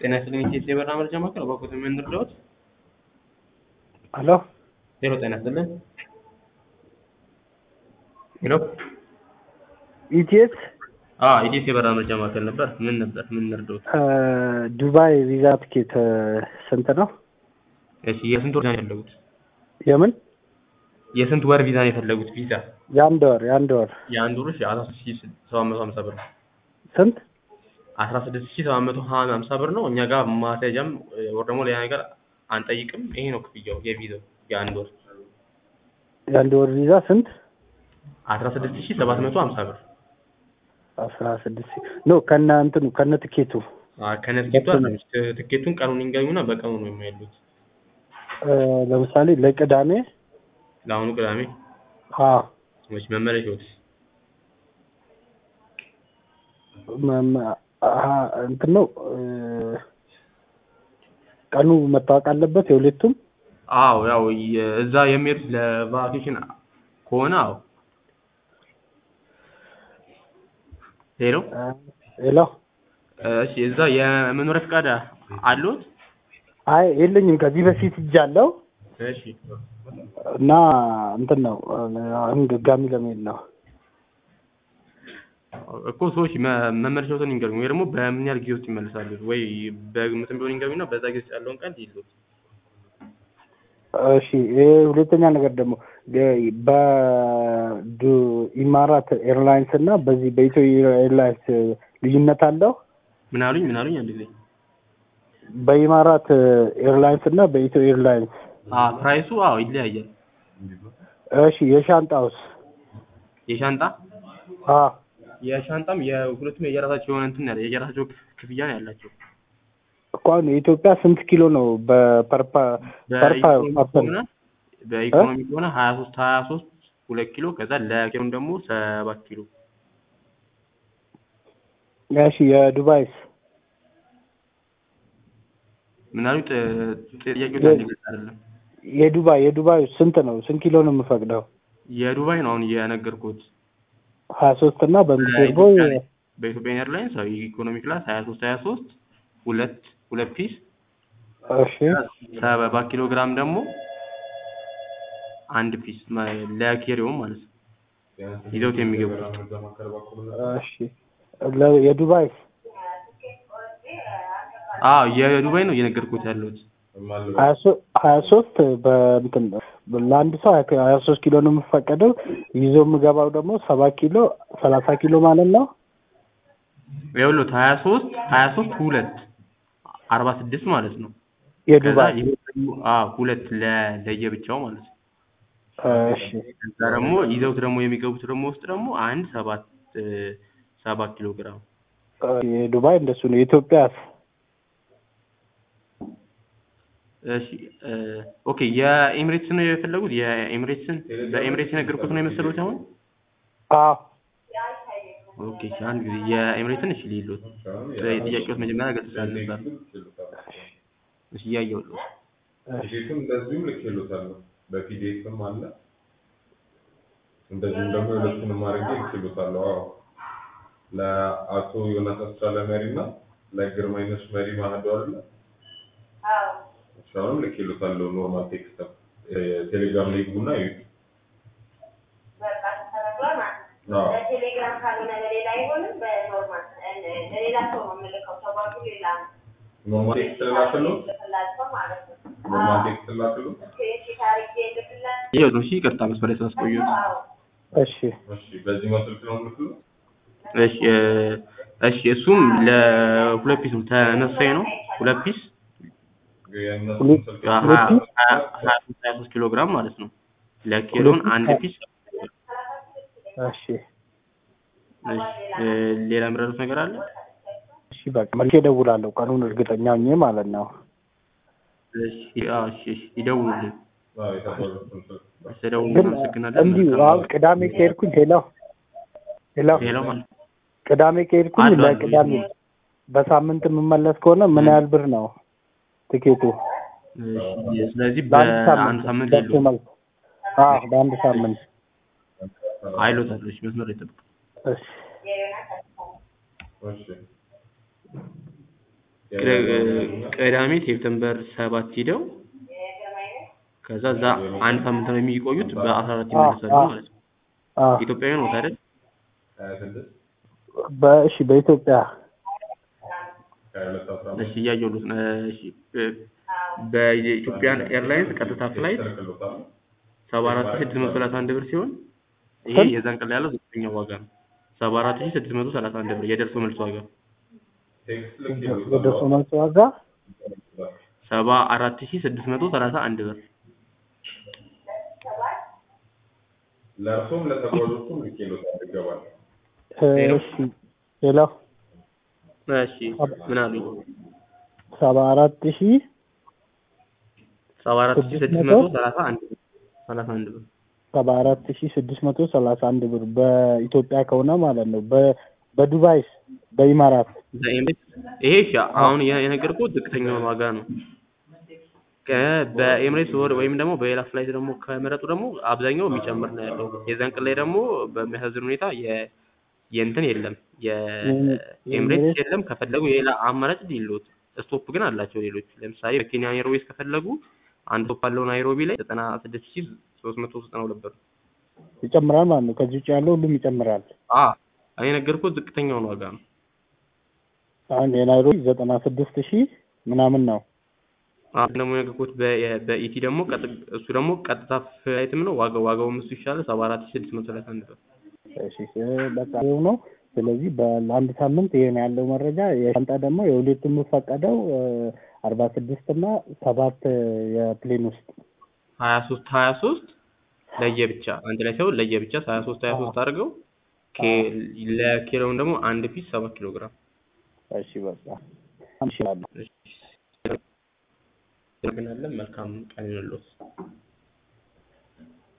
ጤና ይስጥልኝ ኢትዮጵያ የበረራ መረጃ ማዕከል እባክዎት ምን ልርዳዎት? ሄሎ ሄሎ ጤና ይስጥልኝ ሄሎ ኢቲኤስ አዎ ኢዲኤስ የበረራ መረጃ ማዕከል ነበር ምን ነበር ምን ልርዳዎት? ዱባይ ቪዛ ትኬት ስንት ነው? እሺ የስንት ወር ቪዛ ነው የፈለጉት? የምን የስንት ወር ቪዛ ነው የፈለጉት ቪዛ? የአንድ ወር የአንድ ወር የአንድ ወር እሺ አስራ ስድስት ሺህ ሰባት መቶ ሀምሳ ብር ነው። ስንት? አስራ ስድስት ሺህ ሰባት መቶ ሀምሳ ብር ነው። እኛ ጋር ማስያዣም ወር ደግሞ ሌላ ነገር አንጠይቅም። ይሄ ነው ክፍያው የቪዛው የአንድ ወር የአንድ ወር ቪዛ ስንት? አስራ ስድስት ሺህ ሰባት መቶ ሀምሳ ብር አስራ ስድስት ኖ ከነ እንትኑ ከነ ትኬቱ ከነ ትኬቱ አይደለም ትኬቱን ቀኑን ይንገኙና በቀኑ ነው የሚያሉት። ለምሳሌ ለቅዳሜ ለአሁኑ ቅዳሜ አዎ ወይስ መመለሻዎት? መመ- አሀ- እንትን ነው ቀኑ መታወቅ አለበት የሁለቱም አዎ ያው የ- እዛ የሚሄዱት ለቫኬሽን ከሆነ አዎ። ሄሎ ሄሎ እሺ፣ እዛ የመኖሪያ ፈቃድ አለዎት? አይ የለኝም ከዚህ በፊት እጃለሁ እሺ እና እንትን ነው አሁን ድጋሚ ለመሄድ ነው እኮ ሰዎች መ- መመለሻዎትን ይንገሩኝ፣ ወይ ደግሞ በምን ያህል ጊዜ ውስጥ ይመለሳሉ? ወይ በግምትም ቢሆን ይንገሩኝና በዛ ጊዜ ውስጥ ያለውን ቀን ይሉት። እሺ ይሄ ሁለተኛ ነገር ደግሞ በኢማራት ኤርላይንስ እና በዚህ በኢትዮ ኤርላይንስ ልዩነት አለው? ምን አሉኝ? ምን አሉኝ? አንድ ጊዜ በኢማራት ኤርላይንስ እና በኢትዮ ኤርላይንስ አዎ፣ ፕራይሱ አዎ ይለያያል። እሺ የሻንጣውስ? የሻንጣ አዎ የሻንጣም የሁለቱም የየራሳቸው የሆነ እንትን ያለ የየራሳቸው ክፍያ ነው ያላቸው። እኮ አሁን የኢትዮጵያ ስንት ኪሎ ነው በፐርፓ ፐርፓ በኢኮኖሚ ፐርሰን ከሆነ በኢኮኖሚ ከሆነ ሀያ ሶስት ሀያ ሶስት ሁለት ኪሎ ከዛ ለኪሎም ደግሞ ሰባት ኪሎ እሺ የዱባይስ? ምን አሉኝ? ጥ- ጥያቄው አንድ ግልጽ አይደለም። የዱባይ የዱባይ ስንት ነው? ስንት ኪሎ ነው የምፈቅደው? የዱባይ ነው አሁን የነገርኩት። ሀያ ሶስት እና በእንግሊዝ ደግሞ በኢትዮጵያ በኢትዮጵያ ኤርላይንስ ያው ኢኮኖሚ ክላስ ሀያ ሶስት ሀያ ሶስት ሁለት ሁለት ፒስ እሺ ሰባ ኪሎ ግራም ደግሞ አንድ ፒስ ማ- ለኬሪዮም ማለት ነው ይዘውት የሚገቡት እሺ ለ- የዱባይስ? አዎ የዱባይ ነው እየነገርኩት ያለሁት ሀያ ሶ- ሀያ ሶስት በእንትን ለአንድ ሰው ሀያ ሀያ ሶስት ኪሎ ነው የምፈቀደው ይዞ የምገባው ደግሞ ሰባት ኪሎ ሰላሳ ኪሎ ማለት ነው። ይኸውልዎት ሀያ ሶስት ሀያ ሶስት ሁለት አርባ ስድስት ማለት ነው ከዛ የዱባይ ይሄ አዎ ሁለት ለ- ለየብቻው ማለት ነው እሺ ከዛ ደግሞ ይዘውት ደግሞ የሚገቡት ደግሞ ውስጥ ደግሞ አንድ ሰባት እ፣ ሰባት ኪሎ ግራም የዱባይ እንደሱ ነው። የኢትዮጵያስ? እሺ እ፣ ኦኬ የኤሚሬትስ ነው የፈለጉት የኤሚሬትስን በኤሚሬትስ የነገርኩት ነው የመሰሉት አሁን አዎ ኦኬ እሺ አንድ ጊዜ የኤሚሬትን እሺ ሊሉት ጥያቄዎች መጀመሪያ ገልጽ ስላልነበር እሺ እያየሁት ነው ቲኬቱም እንደዚሁም ልኬሎታለሁ በፒዲኤፍም አለ እንደዚሁም ደግሞ የሁለቱንም አድርጌ ልኬሎታለሁ አዎ ለአቶ ዮናስ አስቻለ መሪ እና ለግርማይነሽ መሪ ማህዶ አለ እሺ አሁንም ልኬሎታለሁ ኖርማል ቴክስት ቴሌግራም ላይ ግቡና ይዩት አዎ በቴሌግራም ካልሆነ ለሌላ አይሆንም። በኖርማል ለሌላ ሰው ነው የምልከው። ተጓዙ ሌላ ነው ኖርማል ቴክስት ልላክሎት ልክላቸው ማለት ነው። ኖርማል ቴክስት ልላክሎት ስክሪንሺት አድርጌ ልክላቸው። እያየሁት ነው እሺ ይቅርታ መስመር ላይ ስላስቆየሁት አዎ እሺ እሺ በዚህኛው ስልክ ነው የምልክሎት እሺ እ፣ እሺ እሱም ለሁለት ፒስ ነው ተመሳሳይ ነው ሁለት ፒስ የእነሱን ስልክ ሀያ ሁለት ፒስ? ሀያ ሀያ ሶስት ሀያ ሶስት ኪሎ ግራም ማለት ነው ለኪሎን ሁለት ፒስ? አንድ ፒስ እሺ እሺ እ፣ ሌላ የምረዱት ነገር አለ እሺ በቃ መልሼ እደውላለሁ ቀኑን እርግጠኛ ሆኜ ማለት ነው። እሺ አዎ እሺ እሺ ይደውሉልኝ አዎ የተባሉትን ስልክ እሺ ደውሉ ግን እናመሰግናለን እንዲሁ መልካም አሁን ቅዳሜ ከሄድኩኝ ሄሎ ሄሎ ሄሎ ማለት ቅዳሜ ከሄድኩኝ አሉ፣ አሉ፣ ለቅዳሜ በሳምንት የምመለስ ከሆነ ምን ያህል ብር ነው ትኬቱ? እሺ ስለዚህ በአንድ በአንድ ሳምንት ሳምንት ደርሶ የለውም መልስ። አዎ በአንድ ሳምንት አይሎታል እሺ መስመር ላይ ጠብቅ እሺ እሺ ቅዳሜ ሴፕተምበር ሰባት ሂደው ከዛ እዛ አንድ ሳምንት ነው የሚቆዩት በአስራ አራት ይመለሳሉ ማለት ነው። አዎ ኢትዮጵያውያን ነው አይደል? ሀያ ስድስት በእሺ በኢትዮጵያ ሀያ ሁለት አስራ እሺ እያየሁት ነው። እሺ በኢትዮጵያን ኤርላይንስ ቀጥታ ፍላይት ይልክሎታል። ሰባ አራት ሺህ ስድስት መቶ ሰላሳ አንድ ብር ሲሆን ይሄ የዛን ቀን ላይ ያለው ዝቅተኛው ዋጋ ነው። ሰባ አራት ሺህ ስድስት መቶ ሰላሳ አንድ ብር የደርሶ መልስ ዋጋ ቴክስት የደርሶ ልክሎታል። መልስ ዋጋ ሰባ አራት ሺህ ስድስት መቶ ሰላሳ አንድ ብር ለእርሶም ለተጓዦቹም ልኬሎታል ይገባል። እሺ ሌላው እሺ ምን አሉኝ? ሰባ አራት ሺህ ሰባ አራት ሺህ ስድስት መቶ ሰላሳ አንድ ብር ሰላሳ አንድ ብር ሰባ አራት ሺህ ስድስት መቶ ሰላሳ አንድ ብር በኢትዮጵያ ከሆነ ማለት ነው። በ- በዱባይስ በኢማራት በኤምሬት ይሄ እሺ አሁን የ- የነገርኩት ዝቅተኛውን ዋጋ ነው። ከ- በኤምሬትስ ወር ወይም ደግሞ በሌላ ፍላይት ደግሞ ከመረጡ ደግሞ አብዛኛው የሚጨምር ነው ያለው። የዛን ቀን ላይ ደግሞ በሚያሳዝን ሁኔታ የ የእንትን የለም የኤምሬትስ የለም። ከፈለጉ የሌላ አማራጭ ሊሉት ስቶፕ ግን አላቸው ሌሎች። ለምሳሌ በኬንያ ኤርዌይስ ከፈለጉ አንድ ስቶፕ አለው ናይሮቢ ላይ ዘጠና ስድስት ሺህ ሶስት መቶ ዘጠና ሁለት ብር። ይጨምራል ማለት ነው። ከዚህ ውጭ ያለው ሁሉም ይጨምራል። አ እኔ የነገርኩት ዝቅተኛውን ዋጋ ነው። አሁን የናይሮቢ ዘጠና ስድስት ሺህ ምናምን ነው። አሁን ደግሞ የነገርኩት በ- በኢቲ ደግሞ ቀጥ- እሱ ደግሞ ቀጥታ ፍላይትም ነው ዋጋው ዋጋውም እሱ ይሻላል ሰባ አራት ሺህ ስድስት መቶ ሰላሳ አንድ ብር። እሺ እ- በቃ ይኸው ነው። ስለዚህ በ- ለአንድ ሳምንት ይሄን ያለው መረጃ የሻንጣ ደግሞ የሁለቱ የሚፈቀደው አርባ ስድስት እና ሰባት የፕሌን ውስጥ ሀያ ሶስት ሀያ ሶስት ለየብቻ አንድ ላይ ሳይሆን ለየብቻ ሀያ ሶስት ሀያ ሶስት አድርገው ኬ- ለኪሎውን ደግሞ አንድ ፒስ ሰባት ኪሎ ግራም እሺ በቃ እንችላለን። እናመሰግናለን። መልካም ቀን ይሁንልዎት።